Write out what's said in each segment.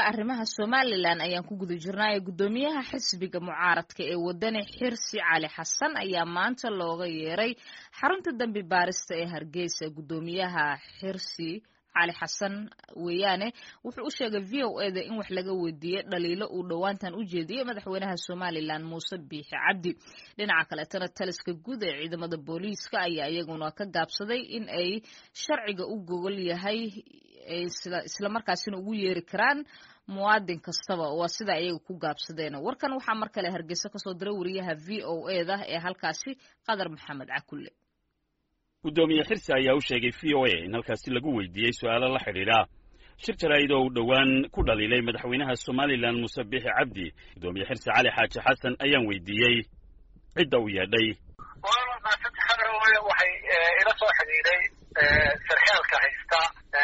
arrimaha somalilan ayaan ku guda jirnaayo guddoomiyaha xisbiga mucaaradka ee wadani xirsi cali xasan ayaa maanta looga yeeray xarunta dambi baarista ee hargeysa guddoomiyaha xirsi cali xasan weeyaane wuxuu u sheegay v o eda in wax laga weydiiyey dhaliilo uu dhowaantan u jeediyey madaxweynaha somalilan muuse biixi cabdi dhinaca kaleetana taliska guud ee ciidamada booliiska ayaa iyaguna ka gaabsaday in ay sharciga u gogol yahay islamarkaasina ugu yeeri karaan muwaadin kastaba waa sida iyaga ku gaabsadeen warkan waxaa mar kale hargeysa kasoo diray wariyaha v o eda ee halkaasi qadar maxamed cakulle guddoomiye xirsi ayaa u sheegay v o a in halkaasi lagu weydiiyey su'aalo la xidhiidha shir jaraa'id oo uu dhowaan ku dhaliilay madaxweynaha somalilan muuse biixi cabdi guddoomiye xirsi cali xaaji xasan ayaan weydiiyey cidda u yeedhay waxay ila soo xidhiidhay sarxaalka haysta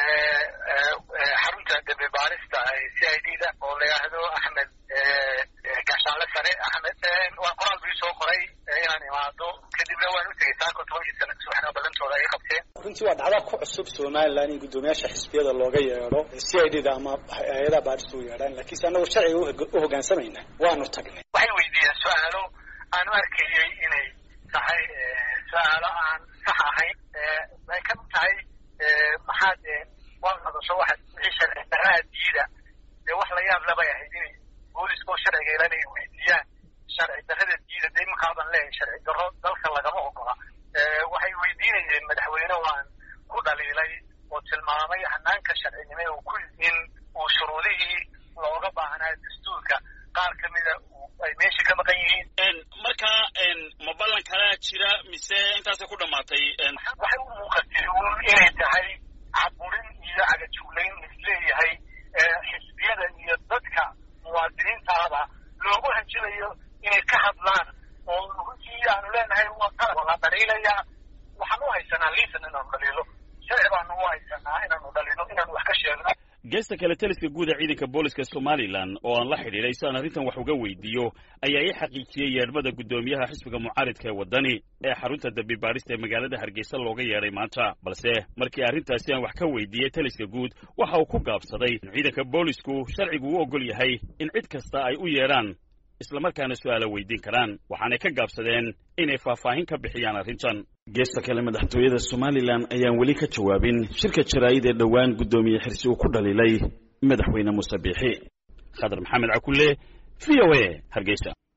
xarunta dambi baarista c i d da oo la yidhaahdo axmed gaashaanle sare axmed waa qoraal buu soo qoray inaan imaado kadibna waan u tegey saako tobankii sana subaxnimo ballantooda ay qabteen runtii waa dhacda ku cusub somalilan in guddoomiyaasha xisbiyada looga yeedho c i d da ama hay-adaha baarista u yeedhaan laakiinse annagu sharciga u hoggaansamayna waanu tagnay waxay weydiiyeen su-aalo aan u arkayey inay tahay su-aalo aan sax ahayn ay ka mid tahay maxaad waa hadasho waxa wixii sharci darraa diida dee wax la yaab labay ahayd inay booliska oo sharciga ilan ay weydiiyaan sharci darrada diida dee imankaaban leeyahay sharci darro dalka lagama ogola waxay weydiinayeen madaxweyne waan ku dhaliilay oo tilmaamay hanaanka sharcinimo uu ku in uu shuruudihii looga baahnaa dastuurka qaar ka mida ay meesha ka maqan yihiin marka ma ballan kalaa jira mise intaasay ku dhamaatay waxay u muuqatay inay tahay caburin iyo cagajuglayn isleeyahay xisbiyada iyo dadka muwaadiniintaaba loogu hanjilayo inay ka hadlaan oo runtii aanu leenahay waa qalab la dhaliilaya waxaan u haysanaa liisan inaanu dhaliilo sharci baanu u haysanaa inaanu dhaliilo inaanu wax ka sheegno geesta kale taliska guud ee ciidanka booliska somalilan oo aan la xidhiidhay si aan arrintan wax uga weydiiyo ayaa ii xaqiijiyey yeedhmada guddoomiyaha xisbiga mucaaridka ee waddani ee xarunta dambi baadhista ee magaalada hargeysa looga yeedhay maanta balse markii arrintaasi aan wax ka weydiiyey taliska guud waxa uu ku gaabsaday in ciidanka boolisku sharcigu u oggol yahay in cid kasta ay u yeedhaan islamarkaana su'aala weydiin karaan waxaanay ka gaabsadeen inay faahfaahin ka bixiyaan arrintan geesta kale madaxtooyada somalilan ayaan weli ka jawaabin shirka jaraa'id ee dhowaan guddoomiye xirsi uu ku dhaliilay madaxweyne muuse biixi khadar maxamed cakulle v o a hargeysa